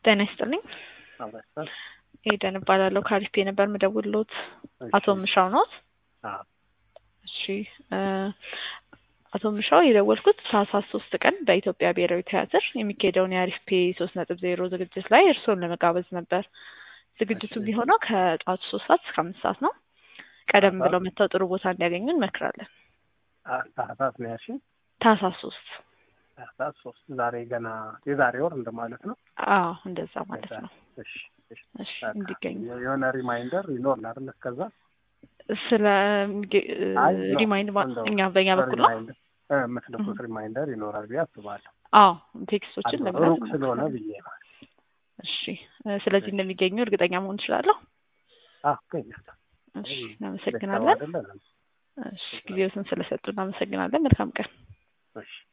ጤና ይስጥልኝ። አበስተ ኤደን እባላለሁ ከአሪፍ ነበር ምደውልሎት አቶ ምሻው ኖት? እሺ እ አቶ ምሻው የደወልኩት ታህሳስ ሶስት ቀን በኢትዮጵያ ብሔራዊ ቲያትር የሚካሄደውን የአሪፍ ፔ ሶስት ነጥብ ዜሮ ዝግጅት ላይ እርስዎን ለመጋበዝ ነበር። ዝግጅቱ እሺ። የሚሆነው ከጠዋቱ ሶስት ሰዓት እስከ አምስት ሰዓት ነው። ቀደም ታህሳስ? ብለው መጥተው ጥሩ ቦታ እንዲያገኙ እንመክራለን። ታህሳስ ነው ያልሽኝ? ታህሳስ ሶስት ታህሳስ ሶስት ዛሬ ገና የዛሬ ወር እንደማለት ነው። አዎ እንደዛ ማለት ነው። እሺ እሺ። እሺ በቃ እንዲገኙ የሆነ ሪማይንደር ይኖር አይደል? እስከዛ ስለ አይ ነው፣ ሪማይንድ እንደው እኛ በእኛ በኩል ነው። ሪማይንደር እ የምትልኩት ሪማይንደር ይኖራል ብዬ አስባለሁ። አዎ ቴክስቶችን አሉ፣ ለመላክ ሩቅ ስለሆነ እንሞክራለን። ብዬ ነው። እሺ እ ስለዚህ እንደሚገኙ እርግጠኛ መሆን እችላለሁ። አዎ እገኛለሁ። እሺ ቤተሰብ እናመሰግናለን። አይደለን? እሺ ጊዜዎትን ስለሰጡ እናመሰግናለን። መልካም ቀን። እሺ